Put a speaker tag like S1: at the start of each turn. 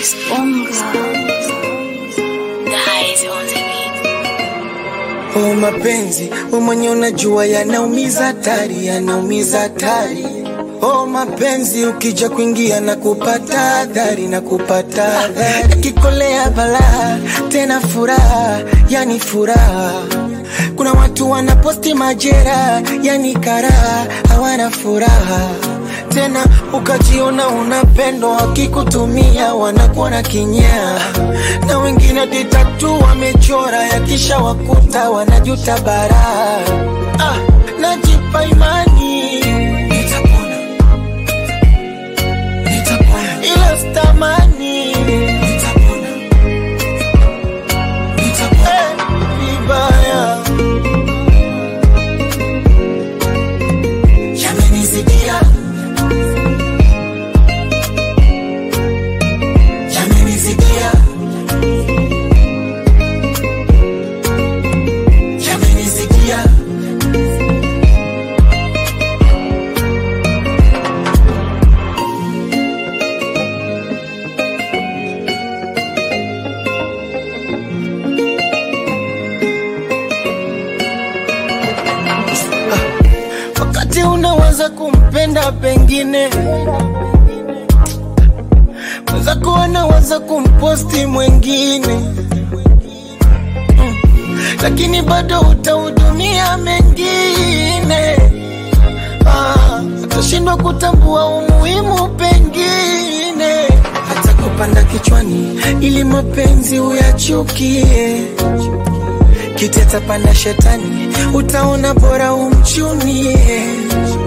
S1: Chris Bonga. Guys on the beat.
S2: Oh, mapenzi we mwenye unajua yanaumiza hatari, yanaumiza hatari. Oh, mapenzi ukija kuingia na kupata adhari na kupata adhari, yakikolea balaa tena furaha, yani furaha. Kuna watu wanaposti majera, yani karaha, hawana furaha tena ukajiona unapendwa, wakikutumia wanakuona kinyaa, na wengine ditatu wamechora, yakisha wakuta wanajuta baraa. Ah, najipa imani nitapona, nitapona, ila stamani nitapona, nitapona eh, vibaya yamenizidia yamenizidia yamenizidia wakati unaweza kumpenda pengine weza kuona waza kumposti mwengine Mm. lakini bado utahudumia mengine Ah, utashindwa kutambua umuhimu pengine hata kupanda kichwani ili mapenzi uyachukie kiteta panda shetani utaona bora umchunie